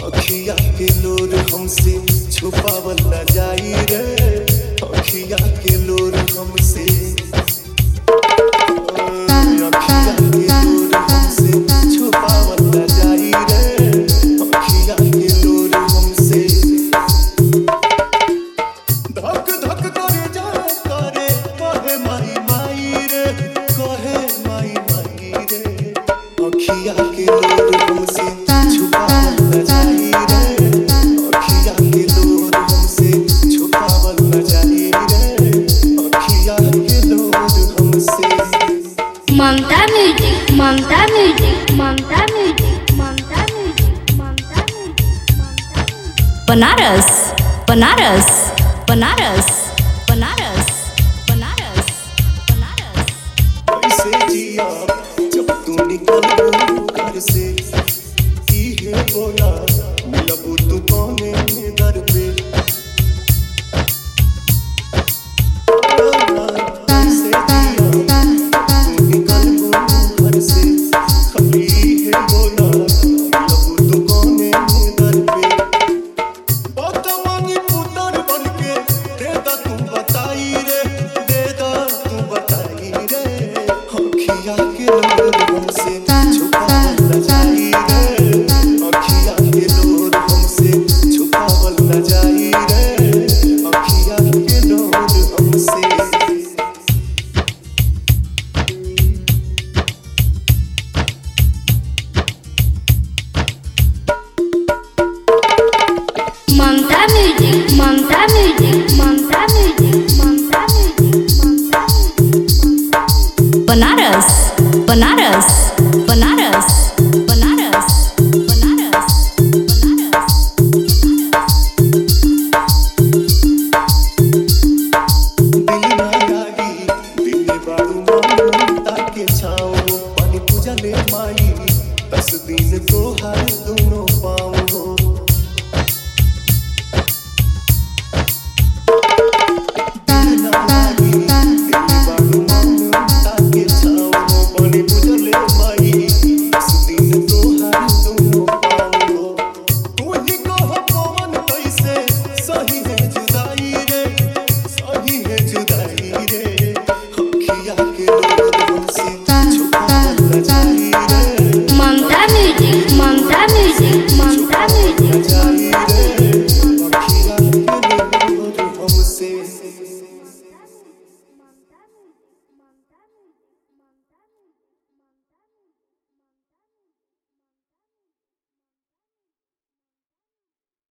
अखिया के लोर हमसे छुपावल न जाई रे अखिया के लोर हमसे अखिया के लोर हमसे छुपावल न जाई रे अखिया के लोर हमसे धक धक करे जा करे कहे माई माई रे कहे माई माई रे अखिया के लोर हमसे छुपावल न जाई रे अखिया के लोर हमसे छुपावल न जाई रे अखिया के लोर हमसे Mamta music Mamta music Mamta music Mamta music Mamta music Banaras Banaras Banaras Banaras Banaras Banaras कैसे जिया जब तू निकल घर से इहे बोला मिलबू तू कौने दर पे कैसे जिया तू निकल घर से खाली इहे बोला मिलबू तू कौने दर पे बतमानी पुतर बनके दे दा तू बताई रे दे दा तू बताई रे अखिया के लोर हमसे छुपावल न जाई रे अखिया के लोर हमसे छुपावल न जाई रे अखिया के लोर हमसे Mamta music Mamta music Mamta music Mamta music Mamta music Banaras Banaras